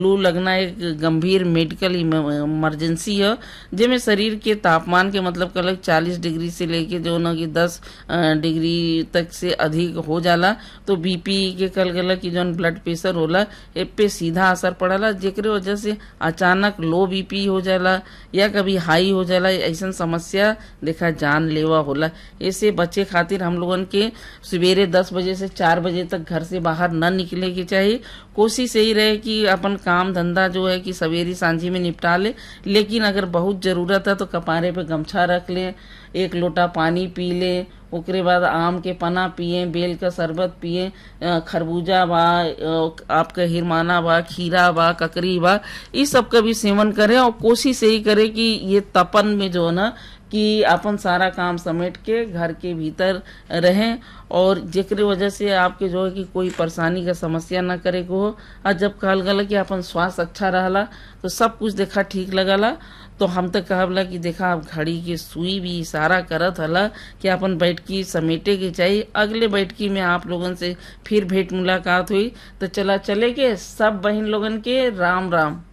लू लगना एक गंभीर मेडिकल इमरजेंसी है जेमे शरीर के तापमान के मतलब कलक चालीस डिग्री से लेके जो ना कि दस डिग्री तक से अधिक हो जाला तो बीपी के कल गला की जौन ब्लड प्रेशर होला ए पे सीधा असर पड़ला जेकरे वजह से अचानक लो बीपी हो जाला या कभी हाई हो जाला ऐसा समस्या देखा जान लेवा होला ऐसे बच्चे खातिर हम लोगन के सवेरे दस बजे से चार बजे तक घर से बाहर न निकले के चाहिए कोशिश यही रहे कि अपन काम धंधा जो है कि सवेरी सांझी में निपटा ले लेकिन अगर बहुत जरूरत है तो कपारे पे गमछा रख ले एक लोटा पानी पी ले ओकरे बाद आम के पना पिए बेल का शरबत पिए खरबूजा बा आपका हिरमाना बा खीरा बा ककरी बा इस सब का भी सेवन करें और कोशिश यही करे कि ये तपन में जो है ना कि अपन सारा काम समेट के घर के भीतर रहें और जेकरे वजह से आपके जो है कि कोई परेशानी का समस्या ना करे को हो और जब कहल गला कि अपन स्वास्थ्य अच्छा रहला तो सब कुछ देखा ठीक लगला तो हम तो कहला कि देखा अब घड़ी के सुई भी इशारा करत हला कि अपन बैठकी समेटे के चाहिए अगले बैठकी में आप लोगन से फिर भेंट मुलाकात हुई तो चला चले के सब बहन लोगन के राम राम